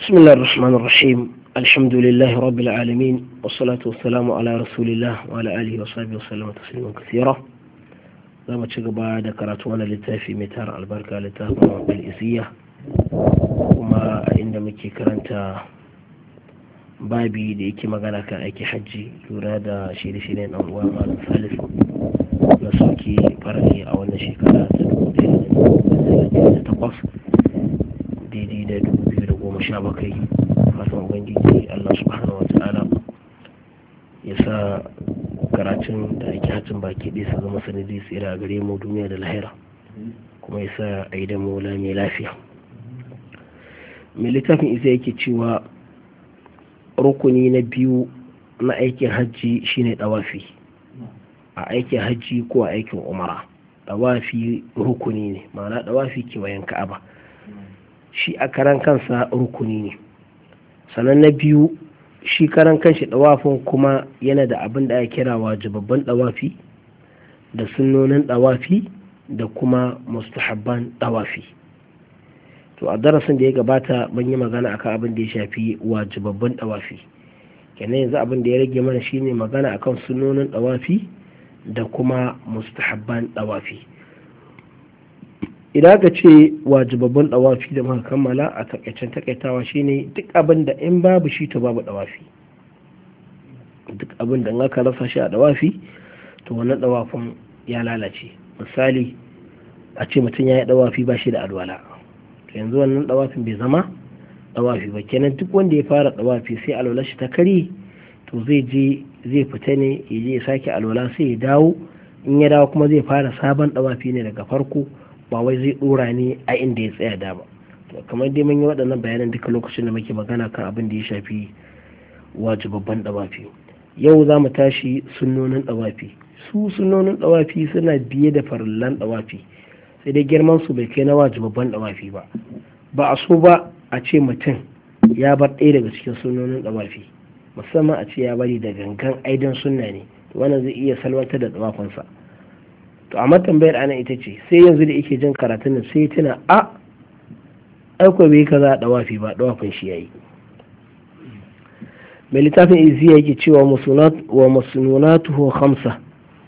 بسم الله الرحمن الرحيم الحمد لله رب العالمين والصلاة والسلام على رسول الله وعلى آله وصحبه وسلم تسليما كثيرا za mu ci gaba da karatu wani littafi mai tara albarka littafin bil'isiyya kuma a inda muke karanta babi da yake magana kan aiki hajji lura da shirye-shiryen ɗan uwa malam salis na sauki farani a wannan shekara ta dubu ɗaya da takwas daidai da dubu biyu da goma sha bakwai fatan ubangiji allah subhanahu wa ta'ala ya sa karatun da ake hacin baki ɗaya su zama sanadi tsira a gare mu duniya da lahira kuma ya sa a yi da mola mai lafiya mai littafin isa yake cewa rukuni na biyu na aikin hajji shine dawafi a aikin hajji ko a aikin umara dawafi rukuni ne ma'ana dawafi kewayen ka'aba shi a karan kansa rukuni ne sannan na biyu shi karan kanshi dawafin kuma yana da abin da ake kira wajibabban dawafi da sunnonin dawafi da kuma mustahabban dawafi to a darasin da ya gabata ban yi magana akan abin da ya shafi wajibabban dawafi kenan yanzu abin da ya rage mana shine magana akan sunnonin dawafi da kuma mustahabban dawafi idan aka ce wajibabban dawafi da muka kammala a takaicen takaitawa shine duk abin da in babu shi to babu dawafi duk abin da in aka rasa shi a dawafi to wannan dawafin ya lalace misali a ce mutum ya yi dawafi ba shi da alwala to yanzu wannan dawafin bai zama dawafi ba kenan duk wanda ya fara dawafi sai alwala shi ta kare to zai je zai fita ne ya je ya sake alwala sai ya dawo in ya dawo kuma zai fara sabon dawafi ne daga farko ba wai zai dora ne a inda ya tsaya da ba kamar dai mun yi waɗannan bayanan duka lokacin da muke magana kan abin da ya shafi wajibabban dawafi yau za mu tashi sunnonin dawafi su sunnonin dawafi suna biye da farillan dawafi sai dai girman su bai kai na wajibabban dawafi ba ba a so ba a ce mutum ya bar ɗaya daga cikin sunnonin dawafi musamman a ce ya bari da gangan aidan sunna ne wannan zai iya salwantar da dawafinsa to amma tambayar ana ita ce sai yanzu da yake jin karatun nan sai tuna a aiko bai kaza a dawafi ba dawafin shi yayi mai littafin izi yake cewa wa masununatuhu khamsa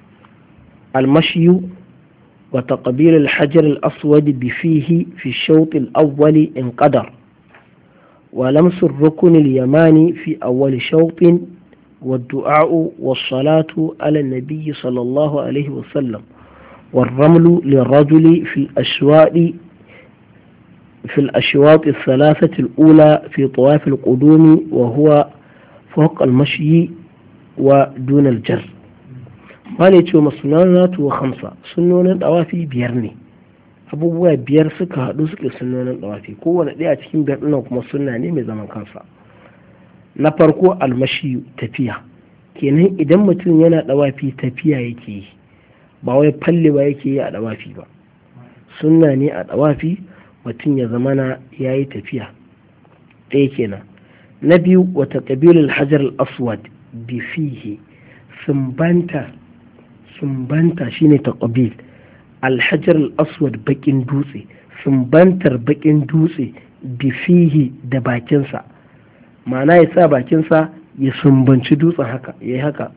المشي وتقبيل الحجر الأسود بفيه في الشوط الأول إن قدر ولمس الركن اليماني في أول شوط والدعاء والصلاة على النبي صلى الله عليه وسلم والرمل للرجل في الأشواط في الأشواط الثلاثة الأولى في طواف القدوم وهو فوق المشي ودون الجر wani ce masunanatu wa hamsa sunnonin dawafi biyar ne abubuwa biyar suka haɗu suke sunnonin dawafi kowane ɗaya cikin biyar ɗin kuma sunna ne mai zaman kansa na farko almashi tafiya kenan idan mutum yana dawafi tafiya yake yi ba wai falle ba yake yi a dawafi ba sunna ne a dawafi mutum ya zamana ya yi tafiya ɗaya kenan na biyu wata ƙabilul hajar al-aswad bifihi sumbanta sumbanta shine taqabil alhajar al-aswad bakin dutse sumbantar bakin dutse bifihi da bakinsa ma'ana ya sa bakinsa ya sumbanci dutsen haka ya yi haka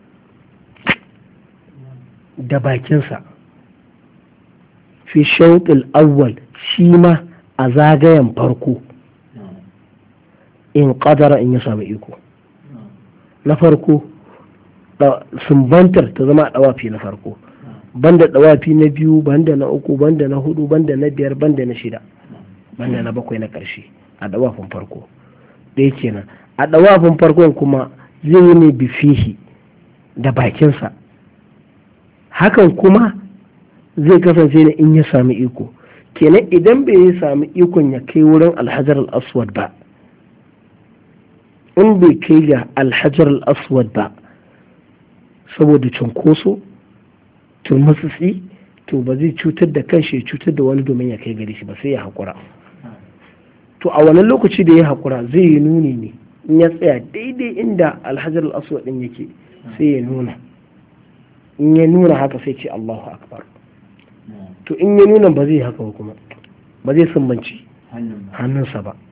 da bakinsa fi shauƙil awwal shi ma a zagayen farko in ƙadara in ya samu iko na farko sumbantar ta zama a ɗawafi na farko banda ɗawafi na biyu banda na uku banda na hudu banda na biyar banda na shida banda na bakwai na ƙarshe a ɗawafin farko ɗaya kenan a ɗawafin farkon kuma zai yi ne bifihi da bakinsa hakan kuma zai kasance ne in ya sami iko kenan idan bai yi sami ikon ya kai wurin alhajar al-aswad ba in bai kai ga alhajar al-aswad ba saboda cunkoso turmutsitsi to ba zai cutar da kanshi ya cutar da wani domin ya kai gare shi ba sai ya haƙura to a wani lokaci da ya haƙura zai yi nuni ne in ya tsaya daidai inda alhajar al-aswad din yake sai ya nuna in ya nuna haka sai ce Allahu akbar to in ya nuna ba zai haka ba kuma ba zai sumbanci hannunsa ba